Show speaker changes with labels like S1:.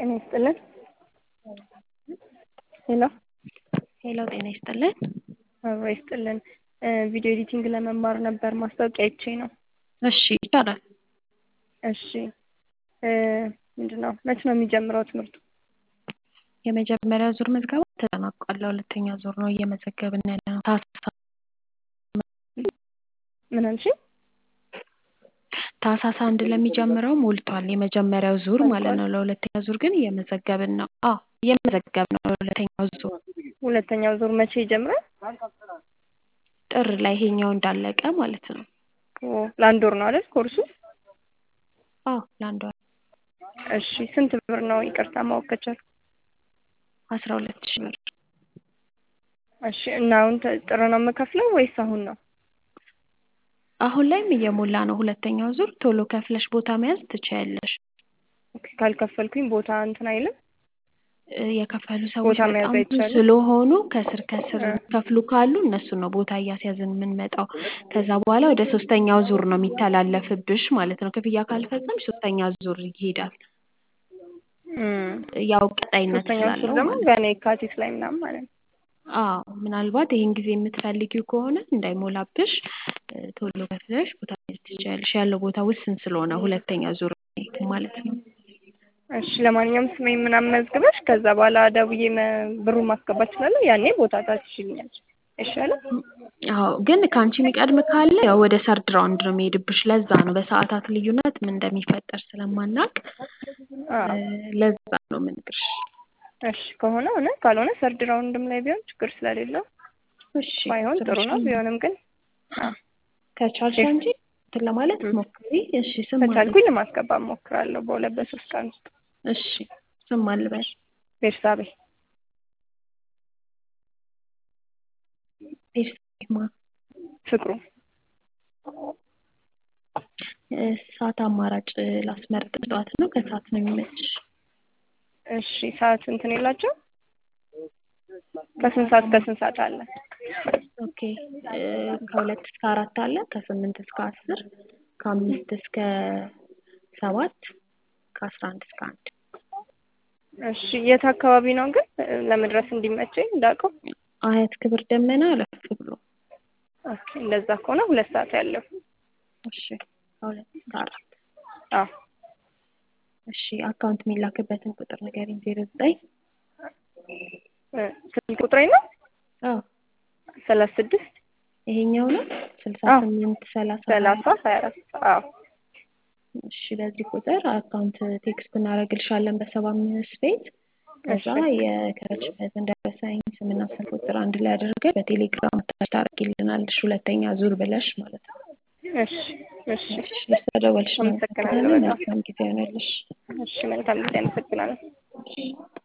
S1: ጤና ይስጥልን። ሄሎ
S2: ሄሎ ጤና ይስጥልን።
S1: አብሮ ይስጥልን። ቪዲዮ ኤዲቲንግ ለመማር ነበር ማስታወቂያ አይቼ ነው።
S2: እሺ ይቻላል።
S1: እሺ ምንድን ነው መች ነው የሚጀምረው ትምህርቱ?
S2: የመጀመሪያ ዙር ምዝገባ ተጠናቋል። ለሁለተኛ ዙር ነው እየመዘገብን ያለ ነው። ታህሳስ
S1: ምን አልሽ?
S2: ታህሳስ አንድ ለሚጀምረው ሞልቷል። የመጀመሪያው ዙር ማለት ነው። ለሁለተኛ ዙር ግን እየመዘገብን ነው። አዎ እየመዘገብን ነው። ለሁለተኛው ዙር
S1: ሁለተኛው ዙር መቼ ይጀምራል?
S2: ጥር ላይ ይሄኛው እንዳለቀ ማለት ነው።
S1: ኦ ለአንድ ወር ነው አይደል ኮርሱ?
S2: አዎ ለአንድ ወር
S1: እሺ ስንት ብር ነው ይቅርታ ማወቅ ከቻልኩ?
S2: አስራ ሁለት ሺህ ብር
S1: እሺ እና አሁን ጥር ነው የምከፍለው ወይስ አሁን ነው?
S2: አሁን ላይም እየሞላ ነው። ሁለተኛው ዙር ቶሎ ከፍለሽ ቦታ መያዝ ትችያለሽ።
S1: ኦኬ ካልከፈልኩኝ ቦታ እንትን አይልም?
S2: የከፈሉ ሰዎች
S1: ቦታ መያዝ
S2: በጣም ብዙ
S1: አይቻልም?
S2: ስለሆኑ ከስር ከስር ከፍሉ ካሉ እነሱ ነው ቦታ እያስያዝን የምንመጣው። ከዛ በኋላ ወደ ሶስተኛው ዙር ነው የሚተላለፍብሽ ማለት ነው። ክፍያ ካልፈጸምሽ ሶስተኛ ዙር ይሄዳል።
S1: እም፣
S2: ያው ቀጣይነት
S1: ሶስተኛው ዙር
S2: ስላለው
S1: ደግሞ
S2: ማለት ነው።
S1: ገና የካቲት ላይ ምናምን ማለት ነው።
S2: አዎ ምናልባት ይህን ጊዜ የምትፈልጊው ከሆነ እንዳይሞላብሽ እ፣ ቶሎ ከፍለሽ ቦታ መያዝ ትችያለሽ። ያለው ቦታ ውስን ስለሆነ ሁለተኛ ዙር ማለት ነው።
S1: እሺ ለማንኛውም ስሜን ምናምን መዝግበሽ ከዛ በኋላ ደውዬ መ- ብሩን ማስገባት እችላለሁ። ያኔ ቦታ ታስይዥልኛለሽ አይሻልም?
S2: አዎ ግን ከአንቺ የሚቀድም ካለ ያው ወደ ሰርድ ራውንድ ነው የሚሄድብሽ። ለዛ ነው በሰዓታት ልዩነት ምን እንደሚፈጠር ስለማናቅ
S1: አዎ
S2: እ፣ ለዛ ነው የምነግርሽ።
S1: እሺ ከሆነ ሆነ፣ ካልሆነ ሰርድ ራውንድም ላይ ቢሆን ችግር ስለሌለው
S2: እሺ
S1: ባይሆን ጥሩ ነው።
S2: ስራሽን
S1: ቢሆንም ግን
S2: ከቻልሽ አንቺ እንትን ለማለት
S1: እም፣
S2: ሞክሪ። እሺ ስም አለ
S1: ከቻልኩኝ ለማስገባት እሞክራለሁ በሁለት በሶስት ቀን ውስጥ።
S2: እሺ ስም አልበል
S1: ቤርሳቤ
S2: ቤርሳቤማ
S1: ፍቅሩ
S2: ሰዓት አማራጭ ላስመርጥ። ጠዋት ነው ከሰዓት ነው የሚመችሽ?
S1: እሺ ሰዓት እንትን የላቸው ከስንት ሰዓት ከስንት ሰዓት አለ?
S2: ኦኬ እ፣ ከሁለት እስከ አራት አለ፣ ከስምንት እስከ አስር፣ ከአምስት እስከ ሰባት፣ ከአስራ አንድ እስከ አንድ።
S1: እሺ የት አካባቢ ነው ግን ለመድረስ እንዲመቸኝ እንዳውቀው?
S2: አያት ክብር ደመና አለፍ ብሎ።
S1: ኦኬ እንደዛ ከሆነ ሁለት ሰዓት ያለው
S2: እሺ ከሁለት እስከ አራት
S1: አዎ
S2: እሺ አካውንት የሚላክበትን ቁጥር ንገሪኝ። ዜሮ ዘጠኝ
S1: እ፣ ስልክ ቁጥሬ ነው
S2: አዎ
S1: ሰላሳ ስድስት
S2: ይሄኛው ነው ስልሳ
S1: አዎ
S2: ስምንት ሰላሳ ሀያ
S1: ሰላሳ ሀያ አራት አዎ
S2: እሺ በዚህ ቁጥር አካውንት ቴክስት እናደርግልሻለን በሰባ አምስት ቤት ከዛ
S1: እሺ
S2: የከረችበትን ደረሰኝ ስምና ስልክ ቁጥር አንድ ላይ አድርገን በቴሌግራም ታች ታደርጊልናለሽ ሁለተኛ ዙር ብለሽ ማለት ነው።
S1: እሺ እሺ
S2: እሺ ስለደወልሽ
S1: አመሰግናለሁ
S2: እናመሰግናለን።
S1: በጣም
S2: መልካም ጊዜ ይሆንልሽ።
S1: እሺ መልካም ጊዜ አመሰግናለሁ።
S2: እሺ